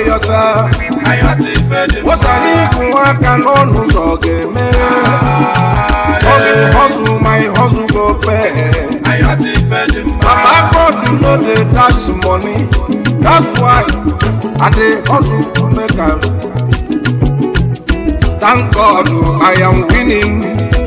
ga-ayọta wosara ịkụ aka n'ọnụ ụzọ ga-emeghe hustle hustle my hustle go pay Papa God no dey dash money that's why I dey hustle to make am thank God I am winning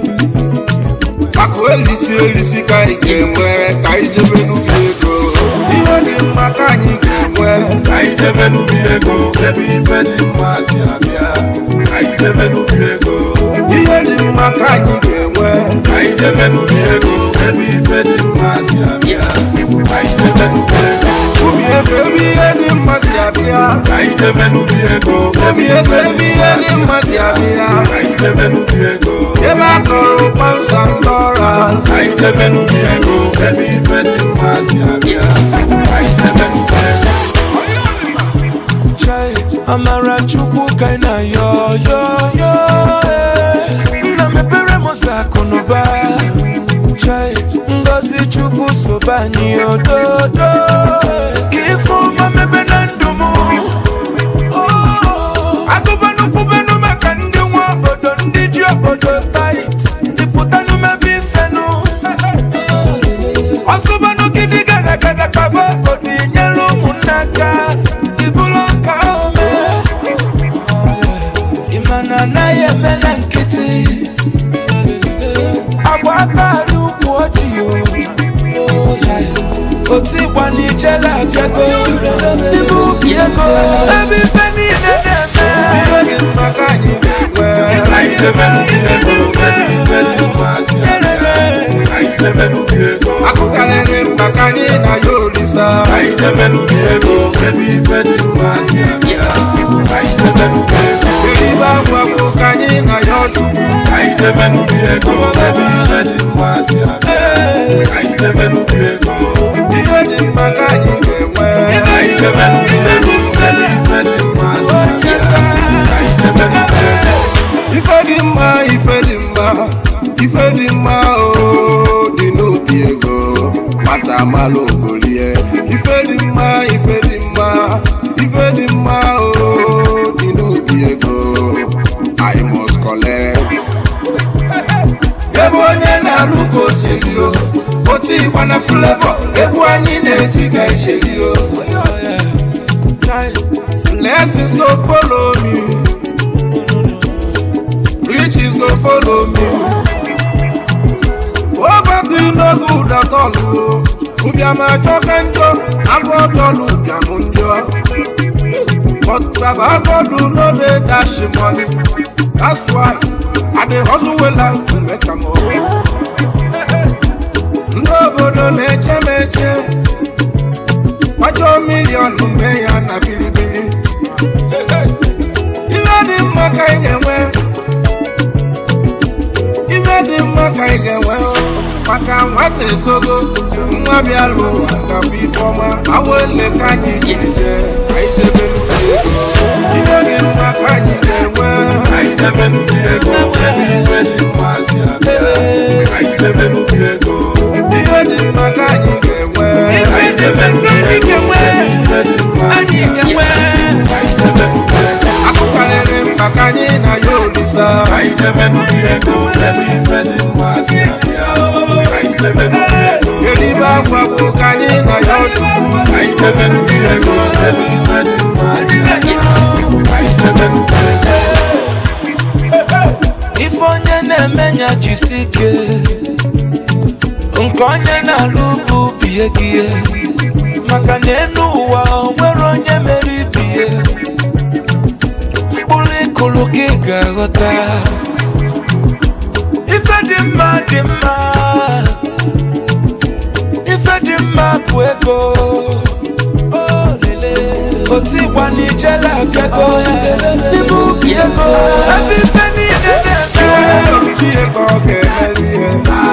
akụ elisi elisi ka anyị ga-enwe ka anyị jebe n'ubi ego ihe dị mma ka anyị ga-enwe Ka anyị jebe n'ubi ego ebe ife dị mma si abịa Ka anyị jebe n'ubi ego ihe dị mma ka anyị ga-enwe Ka anyị jebe n'ubi ego ebe ife dị mma si abịa Ka anyị jebe n'ubi ego ubi ego ebe ihe dị mma si abịa Ka anyị jebe n'ubi ego ubi ego ebe ihe dị mma si abịa Ka anyị jebe n'ubi ego ebe a kọrọ pounds and dollars Ka anyị jebe n'ubi ego ebe ife dị mma si abịa Ka anyị jebe n'ubi ego Chai, amara chukwu ka ị na-ayọ yọ yọ eh. nna mepere m ụzọ akụ na ụba Chai, ngozi chukwu sobe anyị ododo ka ife ọma mebe na ndụ m agụbanụ kwubenụ maka ndị nwe obodo ndị ji obodo tait ndị pụtanụ mebe ifenụ ọsụbanụ gidi gara gara kaba obodo inyere ụmụnne aka ibulu ọka ome ịmana anaghị eme na nkịtị agba aka arị ukwu ojii otu ịgba n'ijele abịago n'ime ubi ego ebe ife niile na-eme ihe dị mma ka anyị ga-enwe Ka anyị jebe n'ubi ego ebe ife dị mma si abịa Ka anyị jebe n'ubi ego akụ karịrị mkpa ka anyị na ya olisa Ka anyị jebe n'ubi ego ebe ife dị mma si abịa Ka anyị jebe n'ubi ego eribe agwa bụ ka anyị na ya ọchukwu Ka anyị jebe n'ubi ego ebe ife dị mma si abịa Ka anyị jebe n'ubi ego ihe dị mma ka anyị ga-enwe Ka anyị jebe n'ubi ego ebe ife dị mma si abịa Ka anyị jebe n'ubi ego ife dị mma ife dị mma ife dị mma o dị n'obi ego nwata amalụ ogolie ife dị mma ife dị mma ife dị mma o dị n'obi ego I must collect ebe onye na-alụ ka o siri o otu ịgba na flavor egwu anyị na-eti ka ijeri o blessings no follow me riches go follow me. Poverty no good at all. o. Ụbịam achọka njọ, agụ ọjọlụ ụbịam njọ. But Baba God no dey dash money. That's why I dey hustle well and to make am o. Ndị obodo na-eche m eche. Kwachọ milion mee ya na bilibili. Ihe dị mma ka ị ga-enwe. ife dị mma ka ị ga-enwe maka nwata etogo nwa bịara ụwa gafụ ifeọma awele ka anyị ga-eje ka anyị debe n'ubi ego ihe dị mma ka anyị ga-enwe Ka anyị jebe n'ubi ego ebe ife dị mma si abịa Ka anyị jebe n'ubi ego ihe dị mma ka anyị ga-enwe Ka anyị jebe n'ubi ego ebe ife dị mma si abịa Ka anyị jebe n'ubi ego akụ karịrị mkpa ka anyị na ya olisa Ka anyị jebe n'ubi ego ebe ife dị mma si abịa Ka anyị jebe n'ubi ego eribe akwa bụ ka anyị na ya ọchukwu Ka anyị jebe n'ubi ego ebe ife dị mma si abịa Ka anyị jebe n'ubi ego ife onye na-eme nya jisi ike nke onye na-alụ bụ bie gị ihe. maka na enu ụwa o nwere onye mere ibie mkpụrụ ịkụrụ gị ga-aghọta ife dị mma dị mma ife dị mma bụ ego O lele. otu ịgba n'ijele abịago n'ime ubi ego ebe ife niile na-eme Chineke ọ ga-emeri ihe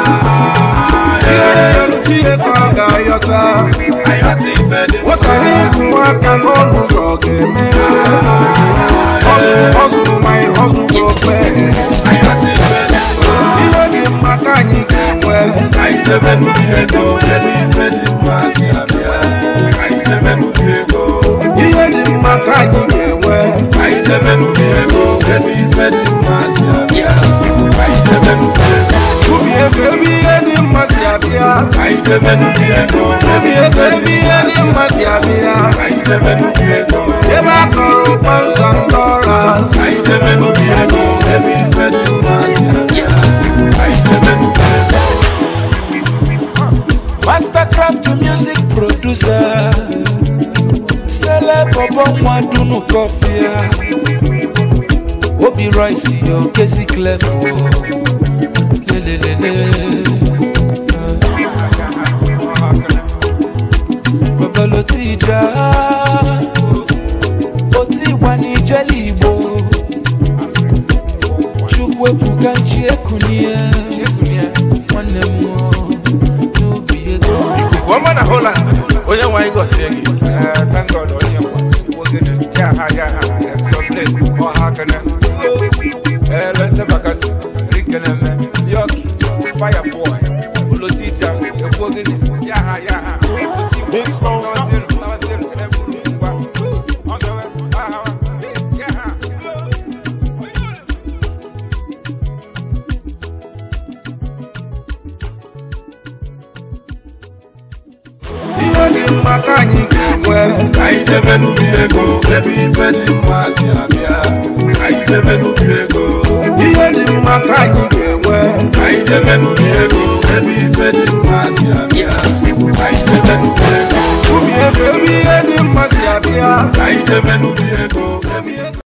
ihe Chineke ọ ga-ayọta Ayọ̀tí ife dị mma wosara ịkụ aka n'ọnụ ụzọ ga-eme Hustle, hustle, my hustle go pay. Ayọ̀tí ife dị mma ihe dị mma ka anyị ga-enwe Ka anyị jebe n'ubi ego ebe ife dị mma si abịa Ka anyị jebe n'ubi ego ihe dị mma ka anyị ga ka anyị jebe n'ubi ego ebi ego ebe ihe dị mma si abịa ka anyị jebe n'ubi ego ebe a kọrọ ụkpọ nsọ ndị ọra ka anyị jebe n'ubi ego ebe ife dị mma si abịa ka anyị jebe n'ubi ego Mastercraft music producer Celeb ọbọ nwa dunu kọfịa Obi Rice yo kezi clef o lelelele Babalo ti da O ti wà ní jẹ́lì Igbo Chukwu ebuka nchi ekunie Nwanne m o n'obi ego ikuku ọma na Holland onye nwe anyị gọzie gị thank God onye nwa wogene ya ha ya ha it's your place ọha kene eh lense bakasi rikene me yoki fire boy olotija ekwogene ya ha ya ha big small something ihe dị mma ka anyị ga-enwe ka anyị jebe n'ubi ego ebe ife dị mma si abịa ka anyị jebe n'ubi ego ihe dị mma ka anyị ga-enwe ka anyị jebe n'ubi ego ebe ife dị mma si abịa ka anyị jebe n'ubi ego ubi ego ebe ihe dị mma si abịa ka anyị jebe n'ubi ego ebi ego